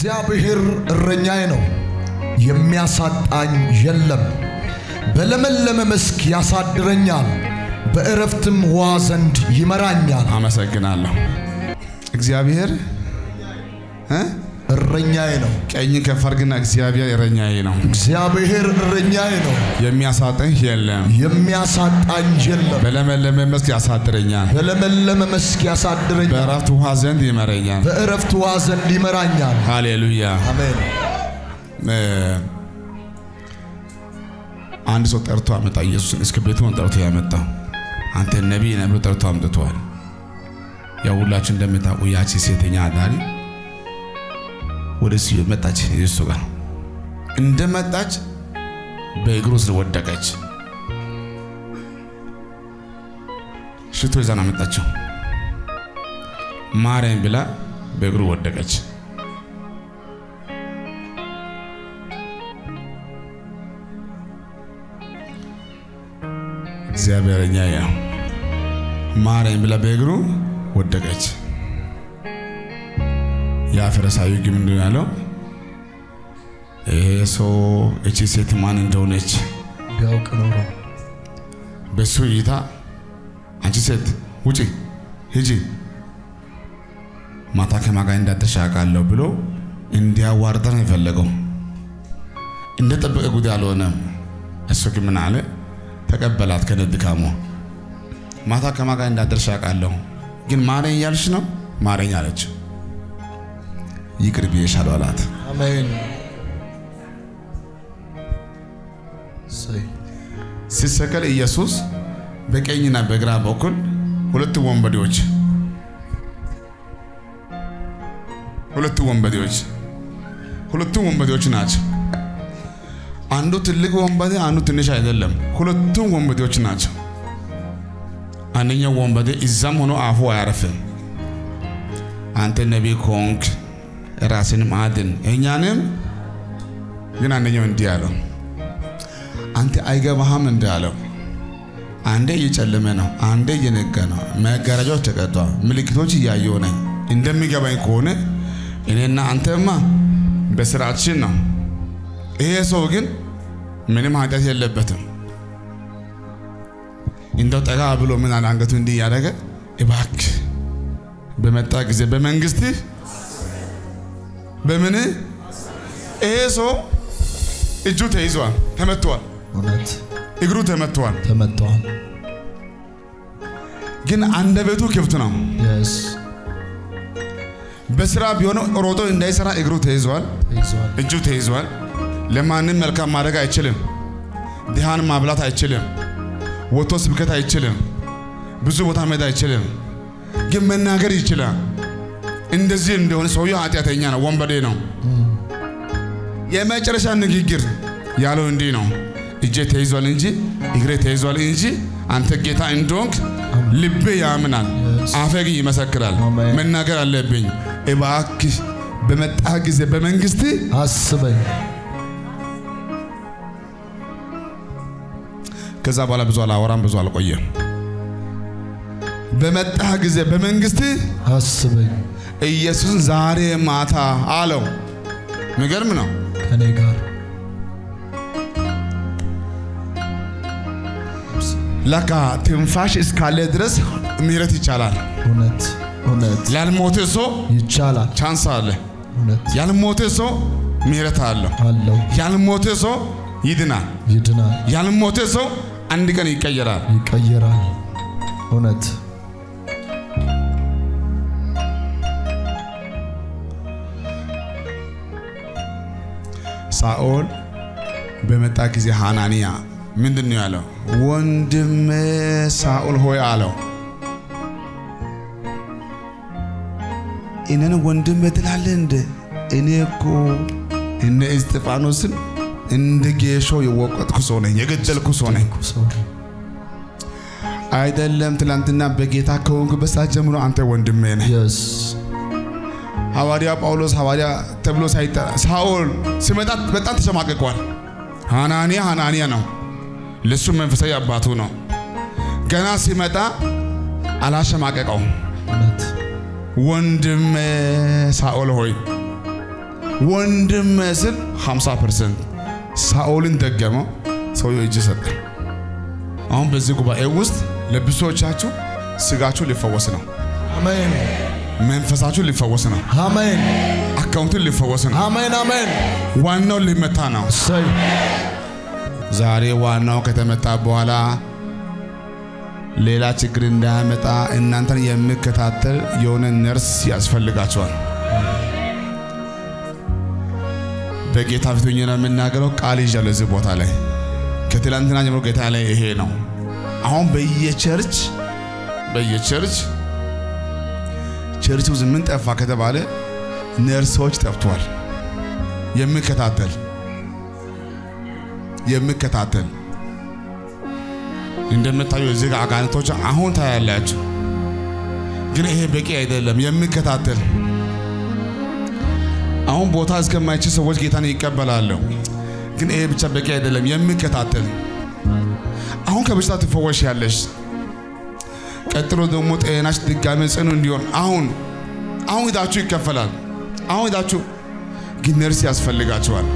እግዚአብሔር እረኛዬ ነው፣ የሚያሳጣኝ የለም። በለመለመ መስክ ያሳድረኛል፣ በእረፍትም ውኃ ዘንድ ይመራኛል። አመሰግናለሁ። እግዚአብሔር እ እረኛዬ ነው፣ ቀኝ ከፍ አድርግና እግዚአብሔር እረኛዬ ነው፣ እግዚአብሔር እረኛዬ ነው፣ የሚያሳጠኝ የለም። የሚያሳጣኝ የለም። በለመለመ መስክ ያሳድረኛል፣ በለመለመ መስክ ያሳድረኛል፣ በእረፍት ውኃ ዘንድ ይመረኛል። በእረፍት ውኃ ዘንድ ይመራኛል። ሃሌሉያ። አሜን። እ አንድ ሰው ጠርቶ አመጣ። ኢየሱስን እስከ ቤቱ ነው ጠርቶ ያመጣው። አንተ ነቢይ ነህ ብሎ ጠርቶ አምጥተዋል። ያው ሁላችን እንደምታውቁ ያቺ ሴተኛ አዳሪ ወደ እሱ መጣች። ኢየሱስ ጋር እንደ መጣች በእግሩ ስር ወደቀች። ሽቶ ይዛ ነው አመጣችው። ማርያም ብላ በእግሩ ወደቀች። እግዚአብሔር እኛ ያው ማረኝ ብላ በእግሩ ወደቀች። ያ ፈሪሳዊ ግን ምንድን ነው ያለው? ይሄ ሰው እቺ ሴት ማን እንደሆነች ቢያውቅ ኖሮ በሱ እይታ አንቺ ሴት ውጪ ሂጂ ማታ ከማን ጋር እንዳደርሽ አውቃለሁ ብሎ እንዲያዋርዳ ነው የፈለገው። እንደ ጠበቀ ጉዳይ አልሆነም። እሱ ግን ምን አለ? ተቀበላት ከነድካሙ ማታ ከማን ጋር እንዳደርሽ አውቃለሁ፣ ግን ማረኝ እያልሽ ነው? ማረኝ አለች። ይቅር ብዬሻለሁ አላት። አሜን። እሰይ። ሲሰቀል ኢየሱስ በቀኝና በግራ በኩል ሁለት ወንበዴዎች ሁለቱ ወንበዴዎች ሁለቱ ወንበዴዎች ናቸው። አንዱ ትልቅ ወንበዴ፣ አንዱ ትንሽ አይደለም። ሁለቱም ወንበዴዎች ናቸው። አንደኛው ወንበዴ እዛም ሆኖ አፉ አያረፍም። አንተ ነቢይ ከሆንክ ራስንም አድን እኛንም። ግን አንደኛው እንዲህ አለው፣ አንተ አይገባህም እንዳለው አንዴ እየጨለመ ነው፣ አንዴ እየነጋ ነው። መጋረጃዎች ተቀዷል። ምልክቶች እያየሁ ነኝ። እንደሚገባኝ ከሆነ እኔና አንተማ በስራችን ነው። ይሄ ሰው ግን ምንም ኃጢአት የለበትም። እንደው ጠጋ ብሎ ምን አለ አንገቱ እንዲህ እያደረገ እባክህ በመጣ ጊዜ በመንግስት በምን ይሄ ሰው እጁ ተይዟል፣ ተመቷል፣ እውነት እግሩ ተመቷል። ተመቷል። ግን አንደበቱ ክፍት ነው። የስ በስራ ቢሆን ሮጦ እንዳይሰራ እግሩ ተይዟል፣ ተይዟል። እጁ ተይዟል። ለማንም መልካም ማድረግ አይችልም። ድሃን ማብላት አይችልም። ወጥቶ ስብከት አይችልም። ብዙ ቦታ መሄድ አይችልም። ግን መናገር ይችላል። እንደዚህ እንደሆነ ሰውየው ኃጢአተኛ ነው፣ ወንበዴ ነው። የመጨረሻ ንግግር ያለው እንዲህ ነው፣ እጄ ተይዟል እንጂ እግሬ ተይዟል እንጂ አንተ ጌታ እንደሆንክ ልቤ ያምናል፣ አፌ ግን ይመሰክራል። አሜን። መናገር አለብኝ። እባክህ በመጣ ጊዜ በመንግስት አስበኝ። ከዛ በኋላ ብዙ አላወራም፣ ብዙ አልቆየም። በመጣ ጊዜ በመንግስት አስበኝ ኢየሱስን ዛሬ ማታ አለው። የሚገርም ነው። ከኔ ጋር ለካ ትንፋሽ እስካለ ድረስ ምህረት ይቻላል። እውነት እውነት ያልሞተ ሰው ይቻላል። ቻንስ አለ። እውነት ያልሞተ ሰው ምህረት አለው። አለው ያልሞተ ሰው ይድናል። ይድናል፣ ያልሞተ ሰው አንድ ቀን ይቀየራል። ይቀየራል። እውነት ሳኦል በመጣ ጊዜ ሃናንያ ምንድን ነው ያለው? ወንድም ሳኦል ሆይ አለው። እኔን ወንድም ትላለህ እንደ እኔ እኮ እነ እስጢፋኖስን እንደ ጌሾ የወቀጥኩ ሰው ነኝ፣ የገደልኩ ሰው ነኝ። ሰው አይደለም ትላንትና በጌታ ከሆንክበት ሰዓት ጀምሮ አንተ ወንድሜ ነህ። የስ ሐዋርያ ጳውሎስ ሐዋርያ ተብሎ ሳይጠራ ሳኦል ሲመጣ በጣም ተሸማቅቋል። ሐናንያ ሐናንያ ነው፣ ለሱ መንፈሳዊ አባቱ ነው። ገና ሲመጣ አላሸማቀቀው። እውነት ወንድም ሳኦል ሆይ ወንድም ስል 50 ፐርሰንት ሳኦልን ደገመው፣ ሰውየው እጅ ሰጠ። አሁን በዚህ ጉባኤ ውስጥ ለብዙዎቻችሁ ስጋችሁ ሊፈወስ ነው፣ አሜን መንፈሳችሁ ሊፈወስ ነው፣ አሜን አካውንቱን ሊፈወስ ነው፣ አሜን አሜን ዋናው ሊመታ ነው። እሰይ ዛሬ ዋናው ከተመታ በኋላ ሌላ ችግር እንዳያመጣ እናንተን የሚከታተል የሆነ ነርስ ያስፈልጋቸዋል። በጌታ ፊት ሆኜ ነው የምናገረው። ቃል ይዣለሁ እዚህ ቦታ ላይ ከትላንትና ጀምሮ ጌታ ላይ ይሄ ነው። አሁን በየቸርች በየቸርች ቸርች ውስጥ ምን ጠፋ ከተባለ ነርሶች ጠፍቷል። የሚከታተል የሚከታተል እንደምታዩ እዚህ ጋር አጋንንቶች አሁን ታያላችሁ፣ ግን ይሄ በቂ አይደለም። የሚከታተል አሁን ቦታ እስከማይችል ሰዎች ጌታን ይቀበላሉ፣ ግን ይሄ ብቻ በቂ አይደለም። የሚከታተል አሁን ከበሽታ ትፈወሽ ያለሽ ቀጥሎ ደግሞ ጤናሽ ድጋሜ ጽኑ እንዲሆን አሁን አሁን ሄዳችሁ ይከፈላል። አሁን ሄዳችሁ ግን ነርስ ያስፈልጋቸዋል።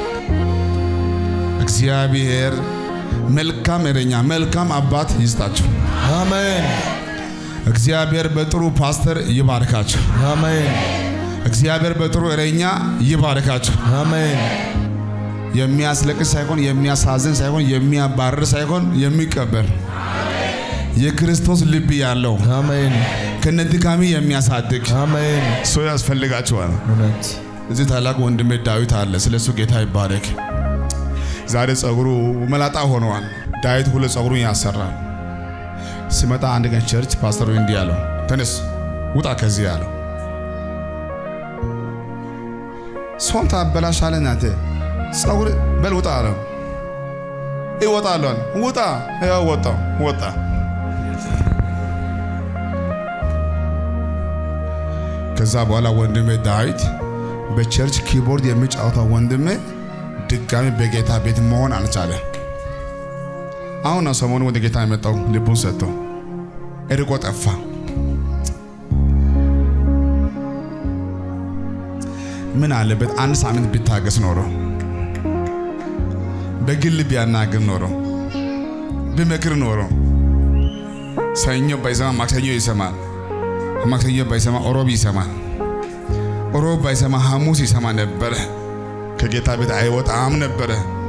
እግዚአብሔር መልካም እረኛ መልካም አባት ይስጣችሁ። አሜን እግዚአብሔር በጥሩ ፓስተር ይባርካችሁ። አሜን እግዚአብሔር በጥሩ እረኛ ይባርካችሁ። አሜን የሚያስለቅስ ሳይሆን የሚያሳዝን ሳይሆን የሚያባርር ሳይሆን የሚቀበል የክርስቶስ ልብ ያለው አሜን ከነድካሚ የሚያሳድግ አሜን ሰው ያስፈልጋችኋል። እውነት እዚህ ታላቅ ወንድሜ ዳዊት አለ። ስለ እሱ ጌታ ይባረክ። ዛሬ ጸጉሩ መላጣ ሆነዋል። ዳዊት ሁለት ጸጉሩን ያሰራል። ሲመጣ አንድ ቀን ቸርች ፓስተሩ እንዲህ አለው፣ ተነስ ውጣ ከዚህ አለው። ሰውን ታበላሻለህ እናቴ ጸጉር በል ውጣ አለው። ይወጣለሁ አለ። ውጣ ያው ወጣው ወጣ። ከዛ በኋላ ወንድሜ ዳዊት በቸርች ኪቦርድ የሚጫወተው ወንድሜ ድጋሚ በጌታ ቤት መሆን አልቻለ። አሁን ነው ሰሞኑ ወደ ጌታ የመጣው ልቡን ሰጥቶ እርቆ ጠፋ። ምን አለበት አንድ ሳምንት ቢታገስ ኖሮ በግል ቢያናግር ኖሮ ቢመክር ኖሮ ሰኞ ባይሰማ ማክሰኞ ይሰማል። ማክሰኞ ባይሰማ ኦሮብ ይሰማል። ኦሮብ ባይሰማ ሐሙስ ይሰማ ነበረ። ከጌታ ቤት አይወጣም ነበረ።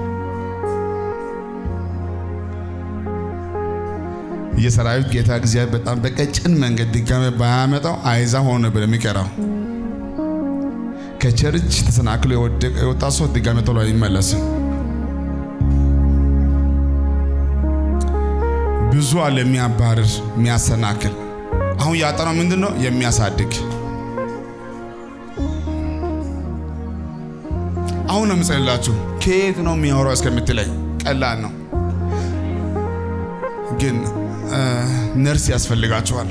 የሰራዊት ጌታ እግዚአብሔር በጣም በቀጭን መንገድ ድጋሜ ባያመጣው አይዛ ሆኖ ነበር የሚቀራው። ከቸርች ተሰናክሎ የወደቀ የወጣ ሰው ድጋሜ ቶሎ አይመለስም። ብዙ አለ የሚያባርር የሚያሰናክል። አሁን ያጠናው ምንድን ነው? የሚያሳድግ አሁን ነው የምጸልላችሁ። ከየት ነው የሚያወራው እስከምትለኝ ቀላል ነው፣ ግን ነርስ ያስፈልጋቸዋል፣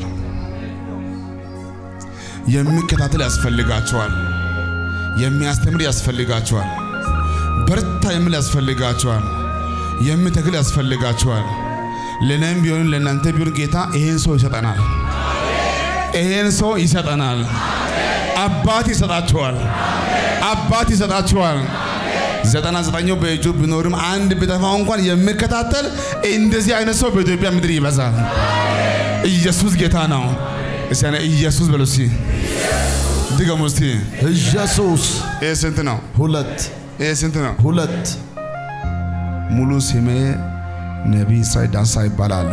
የሚከታተል ያስፈልጋቸዋል፣ የሚያስተምር ያስፈልጋቸዋል፣ በርታ የሚል ያስፈልጋቸዋል፣ የሚተክል ያስፈልጋቸዋል። ለእኔም ቢሆን ለእናንተ ቢሆን ጌታ ይሄን ሰው ይሰጠናል። ይሄን ሰው ይሰጠናል። አባት ይሰጣችኋል። አባት ይሰጣችኋል። ዘጠና ዘጠኛው በእጁ ቢኖርም አንድ ቢጠፋው እንኳን የሚከታተል እንደዚህ አይነት ሰው በኢትዮጵያ ምድር ይበዛል። ኢየሱስ ጌታ ነው። እስቲ ያኔ ኢየሱስ በሉ እስቲ ድገሙ እስቲ። ኢየሱስ ይሄ ስንት ነው? ሁለት ይሄ ስንት ነው? ሁለት ሙሉ ስሜ ነቢይ እስራኤል ዳንሳ ይባላል።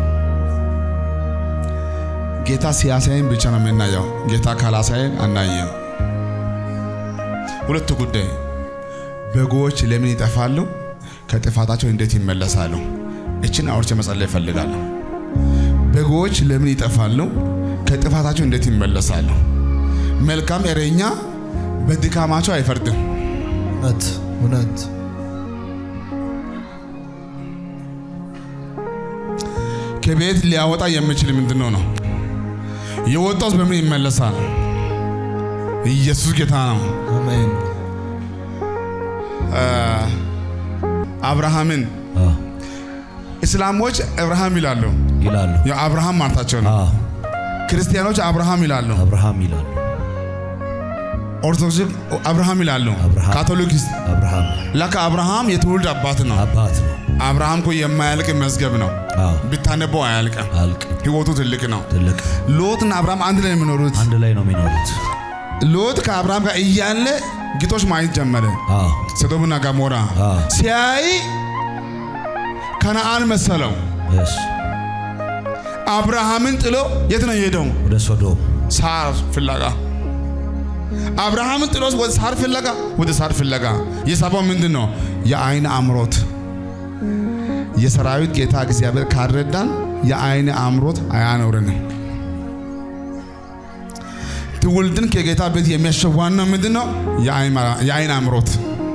ጌታ ሲያሳይን ብቻ ነው የምናየው። ጌታ ካላሳይን አናየም። ሁለቱ ጉዳይ በጎች ለምን ይጠፋሉ? ከጥፋታቸው እንዴት ይመለሳሉ? እችን አውርቼ መጸለይ እፈልጋለሁ። በጎች ለምን ይጠፋሉ? ከጥፋታቸው እንዴት ይመለሳሉ? መልካም እረኛ በድካማቸው አይፈርድም። እውነት እውነት ከቤት ሊያወጣ የሚችል ምንድነው ነው? የወጣውስ በምን ይመለሳል? ኢየሱስ ጌታ ነው። አሜን አብርሃምን አዎ እስላሞች አብርሃም ይላሉ። ይላሉ። ያው አብርሃም ማለታቸው ነው። አዎ ክርስቲያኖች አብርሃም ይላሉ። አብርሃም ይላሉ። ኦርቶዶክስ አብርሃም ይላሉ፣ አብርሃም። ካቶሊክስ አብርሃም ለካ አብርሃም የትውልድ አባት ነው። አባት ነው። አብርሃም እኮ የማያልቅ መዝገብ ነው። አዎ ብታነበው አያልቅም። አልቅ ህይወቱ ትልቅ ነው። ትልቅ ሎጥና አብርሃም አንድ ላይ የሚኖሩት አንድ ላይ ነው የሚኖሩት። ሎጥ ከአብርሃም ጋር እያለ ግጦሽ ማየት ጀመረ። አዎ ሰዶምና ገሞራ አዎ ሲያይ ከነአን መሰለው። yes አብርሃምን ጥሎ የት ነው የሄደው? ወደ ሶዶም ሳር ፍለጋ። አብርሃምን ጥሎ ወደ ሳር ፍለጋ፣ ወደ ሳር ፍለጋ። የሳባው ምንድን ነው? የአይን አምሮት። የሰራዊት ጌታ እግዚአብሔር ካልረዳን የአይን አምሮት አያኖርንም። ትውልድን ከጌታ ቤት የሚያሸዋናው ምንድን ነው? የአይን ማ- የአይን አምሮት።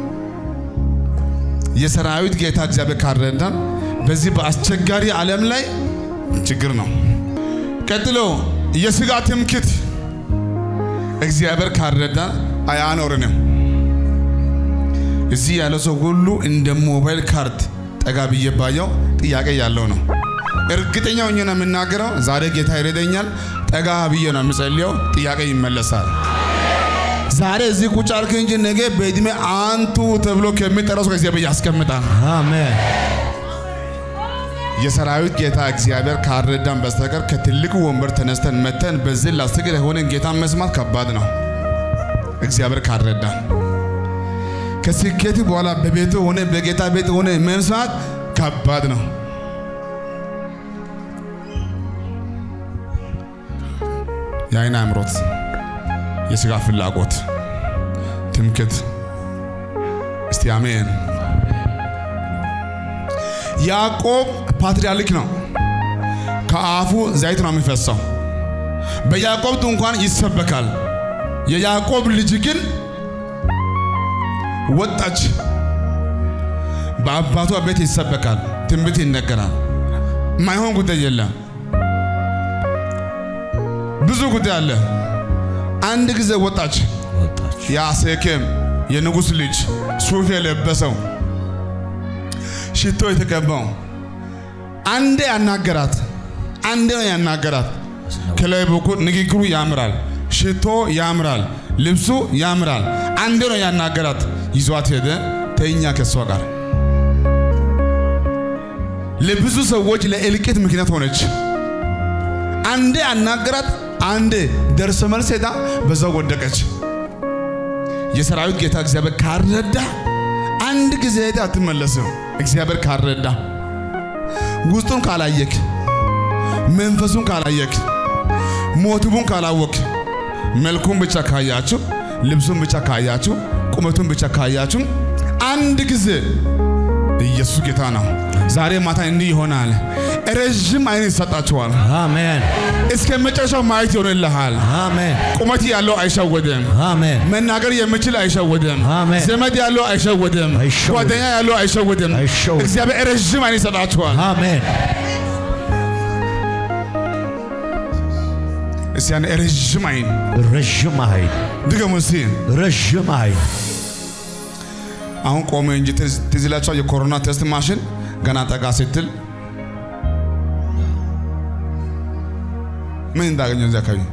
የሰራዊት ጌታ እግዚአብሔር ካልረዳን በዚህ በአስቸጋሪ ዓለም ላይ ችግር ነው። ቀጥሎ የስጋ ትምክት እግዚአብሔር ካልረዳን አያኖርንም። እዚህ ያለው ሰው ሁሉ እንደ ሞባይል ካርድ ጠጋ ብዬ ባየው ጥያቄ ያለው ነው። እርግጠኛ ሆኜ ነው የምናገረው። ዛሬ ጌታ ይረደኛል። ጠጋ ብዬ ነው የምጸልየው። ጥያቄ ይመለሳል። ዛሬ እዚህ ቁጭ አልክ እንጂ ነገ በዕድሜ አንቱ ተብሎ ከሚጠራው ሰው እግዚአብሔር ያስቀምጣል። አሜን የሰራዊት ጌታ እግዚአብሔር ካልረዳን በስተቀር ከትልቁ ወንበር ተነስተን መተን በዚህ ላስቲክ የሆነን ጌታን መስማት ከባድ ነው። እግዚአብሔር ካልረዳን ከስኬት በኋላ በቤቱ ሆነ በጌታ ቤት ሆነ መስማት ከባድ ነው። የአይን አምሮት፣ የስጋ ፍላጎት፣ ትምክት። እስቲ አሜን። ያዕቆብ ፓትርያርክ ነው። ከአፉ ዘይት ነው የሚፈሰው። በያዕቆብ ድንኳን ይሰበካል። የያዕቆብ ልጅ ግን ወጣች። በአባቷ ቤት ይሰበካል፣ ትንቢት ይነገራል። ማይሆን ጉዳይ የለም። ብዙ ጉዳይ አለ። አንድ ጊዜ ወጣች። ወጣች ያ ሴኬም የንጉሥ ልጅ ሱፍ የለበሰው ሽቶ የተቀባው አንዴ ያናገራት፣ አንዴ ነው ያናገራት። ከላይ በኩል ንግግሩ ያምራል፣ ሽቶ ያምራል፣ ልብሱ ያምራል። አንዴ ነው ያናገራት። ይዟት ሄደ። ተኛ ከሷ ጋር ለብዙ ሰዎች ለእልቂት ምክንያት ሆነች። አንዴ አናገራት፣ አንዴ ደርሶ መልስ ሄዳ በዛው ወደቀች። የሰራዊት ጌታ እግዚአብሔር ካልረዳ አንድ ጊዜ ሄደ አትመለስም። እግዚአብሔር ካልረዳ ውስጡን ካላየክ፣ መንፈሱን ካላየክ፣ ሞቲቡን ካላወክ፣ መልኩን ብቻ ካያችሁ፣ ልብሱን ብቻ ካያችሁ፣ ቁመቱን ብቻ ካያችሁ አንድ ጊዜ ኢየሱስ ጌታ ነው። ዛሬ ማታ እንዲህ ይሆናል። ረዥም አይን ይሰጣችኋል። አሜን እስከ መጨረሻው ማየት ይሆንልሃል። አሜን ቁመት ያለው አይሸወድም። አሜን መናገር የምችል አይሸወድም። አሜን። ዘመድ ያለው አይሸወድም። አይሸወድም። ጓደኛ ያለው አይሸወድም። አይሸወድም። እግዚአብሔር ረዥም አይን ይሰጣችኋል። አሜን እስቲ ያን ረዥም አይን ረዥም ኃይል ድገሙ እስቲ። ረዥም ኃይል አሁን ቆመ እንጂ ትዝ ትዝ ይላችኋል የኮሮና ቴስት ማሽን ገና ጠጋ ስትል ምን እንዳገኘው እዚያ አካባቢ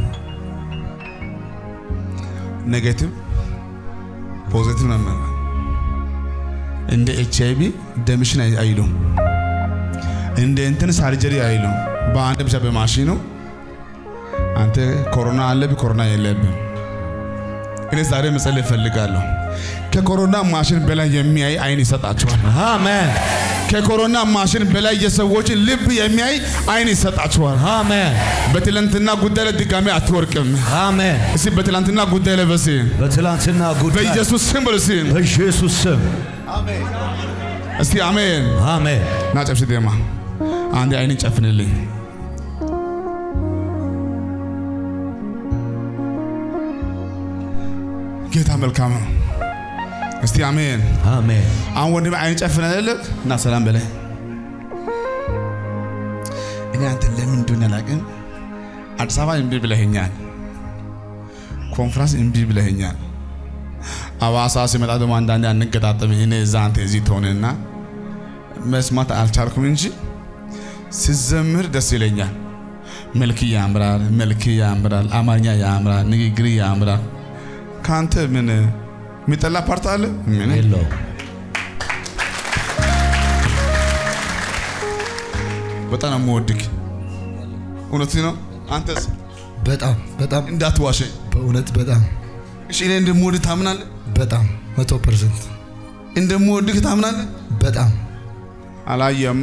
ኔጌቲቭ ፖዚቲቭ ነው የሚሆነው። እንደ ኤች አይቪ ደምሽን አይ- አይሉም። እንደ እንትን ሳርጀሪ አይሉም። በአንድ ብቻ በማሽኑ አንተ ኮሮና አለብህ፣ ኮሮና የለብም። እኔ ዛሬ መጸለይ እፈልጋለሁ። ከኮሮና ማሽን በላይ የሚያይ አይን ይሰጣችኋል። አሜን ከኮሮና ማሽን በላይ የሰዎችን ልብ የሚያይ አይን ይሰጣችኋል። አሜን በትላንትና ጉዳይ ላይ ድጋሜ አትወርቅም። አሜን እስቲ በትላንትና ጉዳይ ላይ በሲ በትላንትና ጉዳይ በኢየሱስ ስም በሉ እስቲ በኢየሱስ ስም እስቲ አሜን። አሜን ና ጨብሽ ዴማ አንዴ አይንን ጨፍንልኝ። ጌታ መልካም ነው። እስቲ አሜን። አሜን አሁን ወንድም አይን ጨፍነህ አይደለም እና ሰላም በላይ እኔ አንተ ለምን እንደሆነ አላውቅም። አዲስ አበባ እምቢ ብለኸኛል። ኮንፍራንስ እምቢ ብለኸኛል። አዋሳ ሲመጣ ደግሞ አንዳንዴ አንገጣጠም። እኔ እዛ አንተ እዚህ ትሆንና መስማት አልቻልኩም እንጂ ሲዘምር ደስ ይለኛል። መልክ ያምራል፣ መልክ ያምራል፣ አማርኛ ያምራል፣ ንግግር ያምራል። ከአንተ ምን የሚጠላ ፓርት አለ? ምን የለው በጣም ነው የምወድግ። እውነት ነው። አንተስ በጣም በጣም እንዳትዋሸኝ በእውነት በጣም እሺ። እኔ እንደምወድህ ታምናለህ? በጣም መቶ ፐርሰንት እንደምወድህ ታምናለህ? በጣም አላየህማ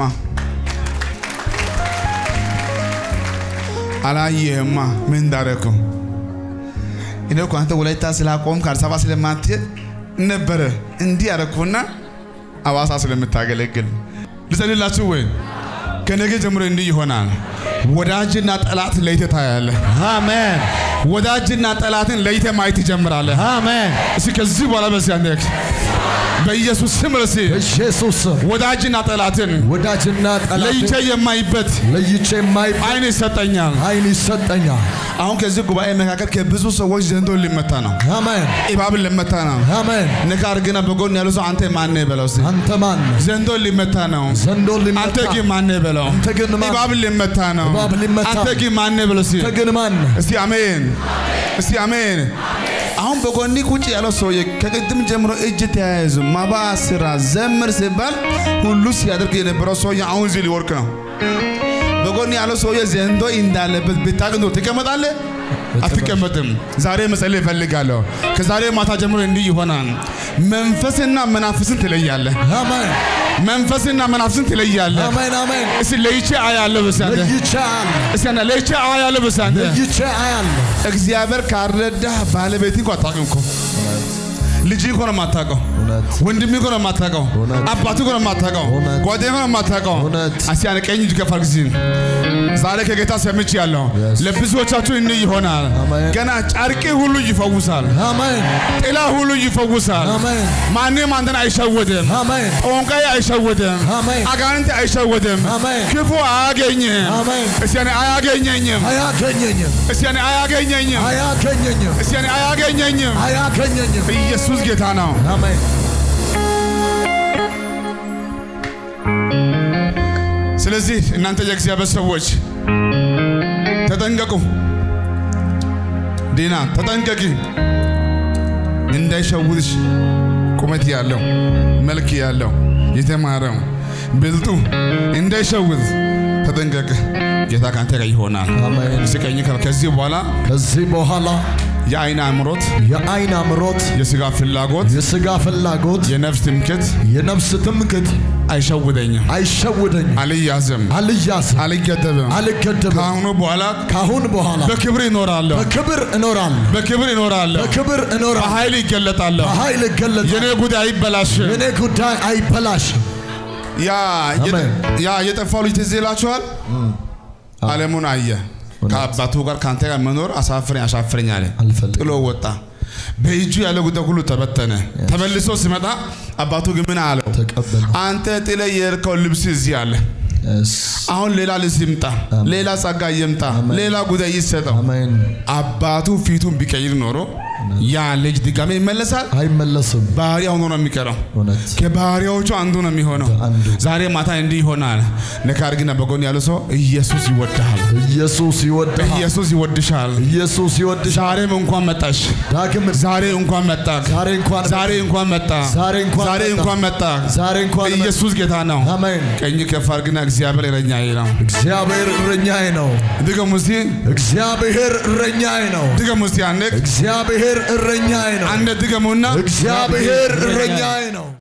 አላየህማ ምን እንዳደረግከው። እኔ እኮ አንተ ወላይታ ስላቆምክ አዲስ አበባ ስለማትሄድ ነበረ እንዲህ ያደረግኩና አዋሳ ስለምታገለግል ልጸልላችሁ ወይ? ከነገ ጀምሮ እንዲህ ይሆናል። ወዳጅና ጠላት ለይተህ ታያለህ። አሜን ወዳጅና ጠላትን ለይተህ ማየት ትጀምራለህ። አሜን እስኪ ከዚህ በኋላ በዚህ አንደክ በኢየሱስ ስም ርሲ በኢየሱስ ስም ወዳጅና ጠላትን ወዳጅና ለይቼ ጠላት የማይበት ለይቼ የማይ አይን ይሰጠኛል። አይን ይሰጠኛል። አሁን ከዚህ ጉባኤ መካከል ከብዙ ሰዎች ዘንዶ ሊመታ ነው፣ አሜን እባብን ሊመታ ነው። አሜን። ነካ አድርግና በጎን ያለው ሰው አንተ ማነህ በለው። እስኪ አንተ ማን ነህ? ዘንዶ ሊመታ ነው፣ ዘንዶ ሊመታ አንተ ግን ማነህ በለው። አንተ ግን ማን እባብን ሊመታ ነው፣ እባብ ሊመታ አንተ ግን ማነህ በለው። እስኪ አንተ ግን ማን ነህ? እስቲ አሜን፣ እስቲ አሜን። አሁን በጎኒ ቁጭ ያለው ሰውዬ ከቅድም ጀምሮ እጅ ተያያዙ ማባ ስራ ዘምር ሲባል ሁሉ ሲያደርግ የነበረው ሰውዬ አሁን እዚህ ሊወርቅ ነው። በጎኒ ያለው ሰውዬ ዘንዶ እንዳለበት ብታውቅ ኖሮ ትቀመጣለህ? አትቀመጥም። ዛሬ መጸለይ እፈልጋለሁ። ከዛሬ ማታ ጀምሮ እንዲህ ይሆናል። መንፈስና መናፍስን ትለያለህ። አሜን መንፈስና መናፍስን ትለያለህ። አሜን አሜን። እስቲ ለይቼ አያለሁ በሳንተ ለይቼ አያለሁ እስቲ አንተ ለይቼ አያለሁ በሳንተ ለይቼ አያለሁ። እግዚአብሔር ካልረዳህ ባለቤት እንኳ አታውቅም እኮ ልጅ እኮ ነው የማታውቀው። እውነት ወንድም እኮ ነው የማታውቀው። እውነት። አባቱ እኮ ነው የማታውቀው። እውነት። ጓደኛ እኮ ነው የማታውቀው። እውነት። እስቲ አንተ ቀኝ እጅ ከፍ አድርግ እስቲ። ዛሬ ከጌታ ሰምቼ ያለው Yes. ለብዙዎቻችሁ እንዲህ ይሆናል። አሜን። ገና ጨርቅ ሁሉ ይፈውሳል። አሜን ጥላ ሁሉ ይፈውሳል። አሜን ማንም አንተን አይሸወድም። አሜን ጦንቃይ አይሸወድም። አሜን አጋንንት አይሸወድም። አሜን ክፉ አያገኝህም። አሜን። እስቲ እኔ አያገኘኝም። አያገኘኝም እስቲ እኔ አያገኘኝም። አያገኘኝም እስቲ እኔ አያገኘኝም። አያገኘኝም። ኢየሱስ ጌታ ነው። አሜን ስለዚህ እናንተ የእግዚአብሔር ሰዎች ተጠንቀቁ። ዲና ተጠንቀቂ፣ እንዳይሸውድሽ ቁመት ያለው መልክ ያለው የተማረው ብልጡ እንዳይሸውድ ተጠንቀቅ። ጌታ ካንተ ጋር ይሆናል። አሜን። እስቲ ቀኝ ከፍ። ከዚህ በኋላ ከዚህ በኋላ የአይን አምሮት፣ የአይን አምሮት፣ የስጋ ፍላጎት፣ የሥጋ ፍላጎት፣ የነፍስ ትምክት የነፍስ ትምክት አይሸውደኝም፣ አይሸውደኝም፣ አልያዝም፣ አልያዝም፣ አልገደብም። አልገደብም። ከአሁኑ በኋላ ካሁን በኋላ በክብር ይኖራለሁ፣ በክብር እኖራለሁ፣ በክብር ይኖራለሁ፣ በክብር እኖራለሁ፣ በኃይል ይገለጣለሁ። በኃይል እገለጣለሁ። የኔ ጉዳይ አይበላሽም። የኔ ጉዳይ አይበላሽም። ያ የጠ- አሜን። ያ የጠፋው ልጅ ትዝ ይላችኋል? ዓለሙን አየ። ከአባቱ ጋር ከአንተ ጋር መኖር አሳፍረኝ አሻፍረኝ አለ። አልፈልግም። ጥሎ ወጣ። በእጁ ያለ ጉዳይ ሁሉ ተበተነ። ተመልሶ ሲመጣ አባቱ ግን ምን አለው? ተቀበል። አንተ ጥለ የሄድከው ልብስ እዚህ አለ። Yes. አሁን ሌላ ልብስ ይምጣ፣ አሜን። ሌላ ጸጋ ይምጣ፣ አሜን። ሌላ ጉዳይ ይሰጠው። አሜን። አባቱ ፊቱን ቢቀይር ኖሮ ያ ልጅ ድጋሜ ይመለሳል። አይመለስም። ባህሪያ ሆኖ ነው የሚቀረው። እውነት ከባህሪያዎቹ አንዱ ነው የሚሆነው። አንዱ። ዛሬ ማታ እንዲህ ይሆናል። ነካ አድርግና በጎን ያለው ሰው ኢየሱስ ይወድሃል፣ ኢየሱስ ይወድሃል። ኢየሱስ ይወድሻል። ኢየሱስ ይወድሻል። ዛሬም እንኳን መጣሽ፣ ዳግም ዛሬ እንኳን መጣ፣ ዛሬ እንኳን ዛሬ እንኳን መጣ፣ ዛሬ እንኳን ዛሬ መጣ። እንኳን መጣ። ዛሬ እንኳን መጣ። ኢየሱስ ጌታ ነው። አሜን። ቀኝ ከፍ አድርግና እግዚአብሔር እረኛዬ ነው። እግዚአብሔር እረኛዬ ነው። ድገሙ እስቲ፣ እግዚአብሔር እረኛዬ ነው። ድገሙ እስቲ፣ አንዴ እግዚአብሔር እረኛዬ ነው። አንዴ ድገሙና እግዚአብሔር እረኛዬ ነው።